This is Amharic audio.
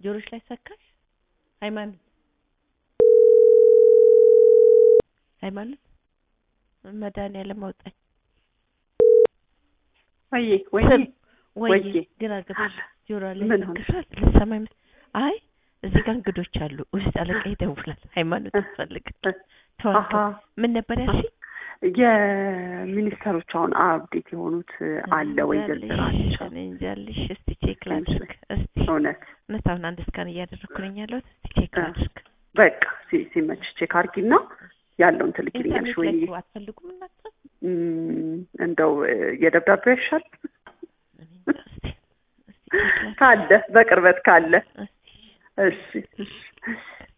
ጆሮች ላይ ሰካሽ ሃይማኖት ሃይማኖት መድኃኒዓለም አውጣኝ ወይዬ ወይዬ ስም ወይ ወይዬ ግራ ገብቶሽ ጆሮ ላይ ምን ሆነሽ? ሰክቷል ልትሰማኝ መስ- አይ እዚህ ጋር እንግዶች አሉ ውስጥ አለቃ ይደውላል ሃይማኖት እ- ያስፈልጋል እ- ተዋልከው አሀ ምን ነበር ያልሽኝ የሚኒስተሮች አሁን አብዴት የሆኑት አለ ወይ ዝርዝራቸው? እኔ እንጃ ልሽ እስቲ ቼክ ላድርግ እስቲ እውነት እውነት አሁን አንድ እስካን እያደረግኩ ነኝ ያለሁት እስቲ ቼክ እ። ላድርግ በቃ ሲ- ሲመችሽ ቼክ አድርጊና ያለውን ትልኪልኛለሽ ወይ ኢንተርኔት ላይ እኮ አትፈልጉም እናንተ እም፣ እንደው እ፣ የደብዳቤው ያሻል እኔ እንጃ እስቲ እስቲ ቼክ ላድርግ ካለ በቅርበት ካለ እስቲ እሺ እሺ